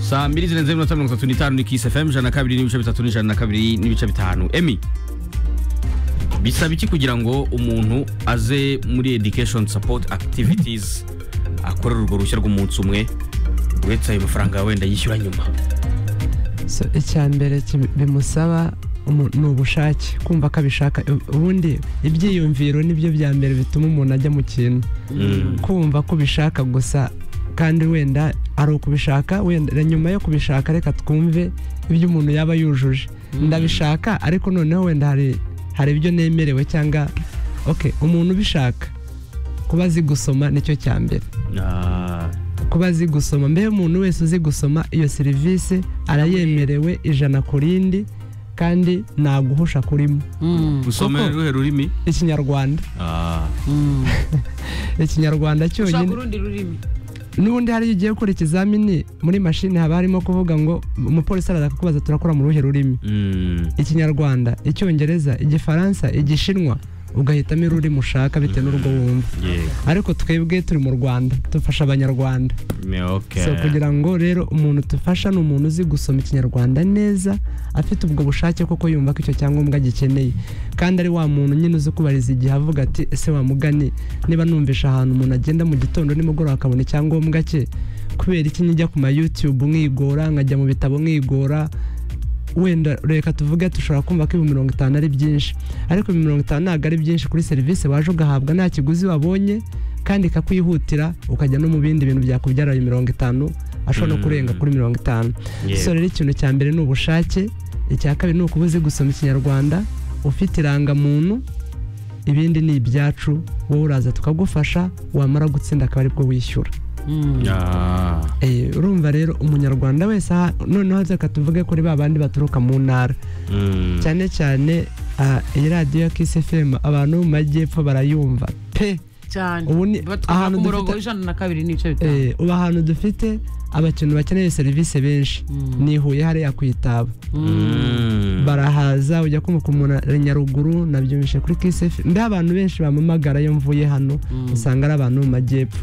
saa mbiri zirenze iminota mirongo itatu n'itanu ni kisi fm ijana na kabiri n'ibice bitatu n'ijana na kabiri n'ibice bitanu emi bisaba iki kugira ngo umuntu aze muri education support activities akorera urwo ruhushya rw'umunsi umwe uretse ayo mafaranga wenda yishyura nyuma So, icya mbere ki- bimusaba umu- ni ubushake kumva ko abishaka U- ubundi ibyiyumviro nibyo bya mbere bituma umuntu ajya mu kintu Mm. kumva ko ubishaka gusa kandi wenda ari ukubishaka wenda nyuma yo kubishaka reka twumve ibyo umuntu yaba yujuje ndabishaka ariko noneho wenda hari hari ibyo nemerewe cyangwa ok umuntu ubishaka kuba azi gusoma nicyo cya mbere Ah, kuba azi gusoma mbere umuntu wese uzi gusoma iyo serivisi arayemerewe ijana ku rindi kandi nta guhusha kurimo usome Koko. ruhe rurimi ikinyarwanda Ah, ikinyarwanda ushaka cyonyine urundi rurimi n'ubundi hariyo ugiye gukora ikizamini muri mashini haba harimo kuvuga ngo umupolisi araza kukubaza turakora mu ruhe rurimi mm, ikinyarwanda icyongereza igifaransa igishinwa ugahitamo ururimi ushaka bitewe n'urwo wumva yego. ariko twebwe turi mu rwanda dufasha abanyarwanda Me- okay. so kugira ngo rero umuntu tufasha ni umuntu uzi gusoma ikinyarwanda neza afite ubwo bushake koko yumva ko icyo cyangombwa agikeneye kandi ari wa muntu nyine uzi kubariza igihe avuga ati ese wamugani niba numvisha ahantu umuntu agenda mu gitondo nimugoroba akabona icyangombwa cye kubera iki njya ku ma youtube mwigora nkajya mu bitabo mwigora wenda reka tuvuge dushobora kumva ko ibihumbi mirongo itanu ari byinshi ariko ibihumbi mirongo itanu ntabwo ari byinshi kuri serivisi waje ugahabwa nta kiguzi wabonye kandi ikakwihutira ukajya no mu bindi bintu byakubyara ayo mirongo itanu ashobora no Mm. kurenga kuri mirongo itanu Yego. so rero ikintu cya mbere ni ubushake icya kabiri ni ukuba uzi gusoma ikinyarwanda ufite irangamuntu ibindi ni ibyacu wowe uraza tukagufasha wamara gutsinda akaba aribwo wishyura Ah, Eh, urumva rero umunyarwanda wese aha- noneho reka tuvuge kuri ba bandi baturuka mu ntara mm, cyane cyane ah, iyi radiyo ya kisi fm abantu bo mu majyepfo barayumva pe cyane Ubu ni- batwara ahantu ku murongo dufite- w'ijana na kabiri n'ibice bitanu Eh, ubu ahantu dufite abakintu bakeneye serivisi benshi ni i huye hariya ku itaba mm. barahaza ujya kumva umuntu ari nyaruguru nabyumvise kuri kisi fm mbe abantu benshi bamamagara iyo mvuye hano usanga ari abantu bo mu majyepfo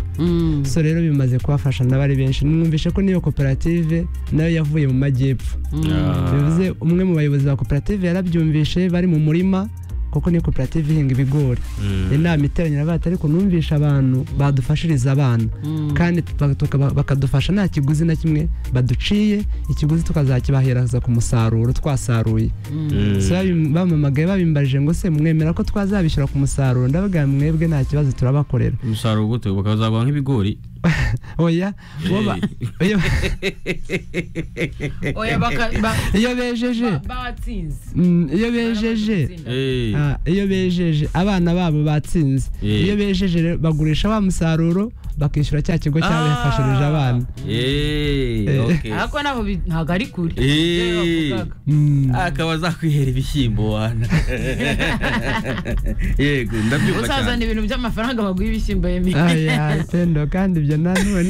so rero bimaze kubafasha nabo ari benshi numvise ko n'iyo koperative nayo yavuye mu majyepfo Ah. bivuze umwe mu bayobozi ba koperative yarabyumvishe bari mu murima kuko ni koperative ihinga ibigori Mm. inama iteranye na bati ariko numvishe abantu badufashiriza abana kandi tuba- tukaba- bakadufasha nta kiguzi na kimwe baduciye ikiguzi tukazakibaheraza ku musaruro twasaruye Mm. So babi- bamamagaye babimbarije ngo se mwemera ko twazabishyura ku musaruro ndavuga mwebwe nta kibazo turabakorera umusaruro gute bakazagwa nk'ibigori oya bo ba- iyo- oya baka- ba- iyo bejeje ba- batsinze mm, iyo bejeje Baramaze gutsinda. Eh, Ah, iyo bejeje abana babo batsinze Eh. iyo bejeje rero bagurisha wa musaruro bakishyura cya kigo cyabafashirije Ah. abana eh, Eh. okay. ariko ntabwo bi- ntabwo ari kure Eh. Ibyo bavugaga. Mm. akaba azakwihera ibishyimbo wana yego ndabyumva uzazana cyane ibintu by'amafaranga baguha ibishyimbo yemi aya pendo kandi ibyo nanone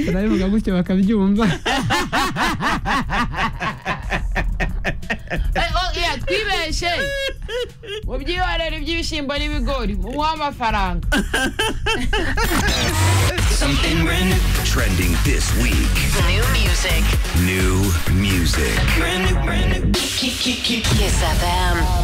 turabivuga gutyo bakabyumva Eh, oh, yeah, twibeshe mu byihorere by'ibishyimbo n'ibigori muha amafaranga Something brand new. Trending this week. New music. New music. Brand new, brand new. Kiss FM.